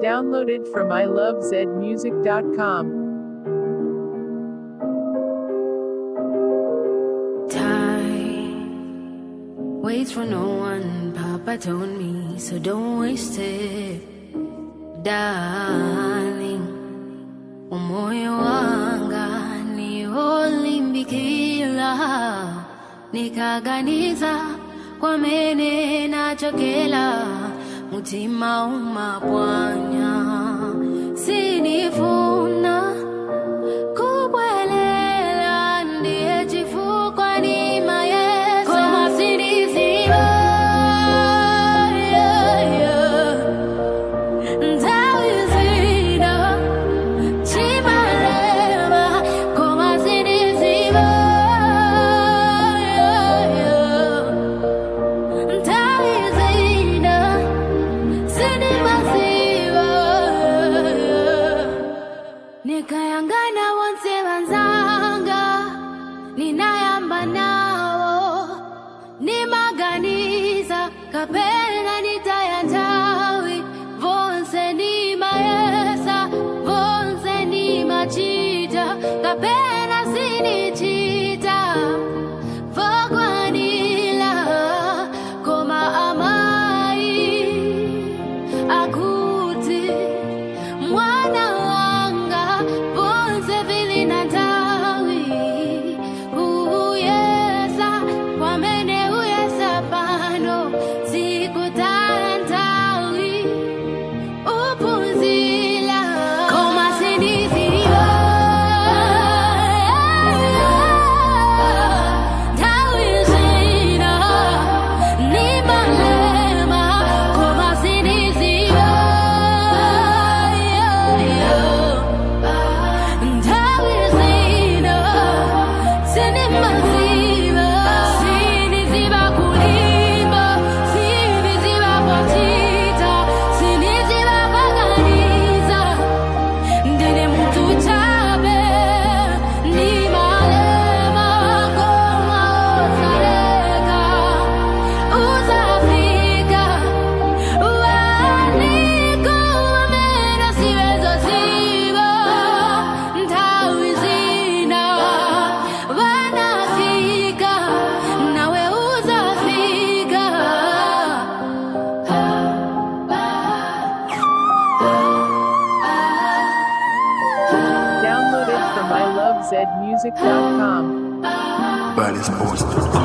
Downloaded from ilovezmusic.com. Time waits for no one, Papa told me, so don't waste it, darling. Umoyo wanga ni olimbikila, nikaganiza kwa mene nachokela, mutima umapwanya, sinifuna kubwelela ndiye chifukwa ni mayeso koma siniziva yeah, yeah. nthawi zina chimalema koma siniziva yeah, yeah. nthawi zina sinimaziva yeah. nikayangana wonse vanzanga ninayamba nawo nimaganiza kapena nitaya nthawi vonse nimayesa vonse nimachita kapena sinichita vokwanila koma amayi akuti mwana wanga vonse vili na ntawi uyesa kwamene uyesa pano sikutaya ntawi uphunzila koma siniziva ntawi zina nimalema koma siniziva ntawi zina sinimaziva siniziva kulimba siniziva potita siniziva paganiza ndine muntu chabe ni malema koma uzaleka uzafika waniko wamena siwezo ziva ntawi zina wanafika nawe uzafika Downloaded from ilovezmusic.com. Body sports.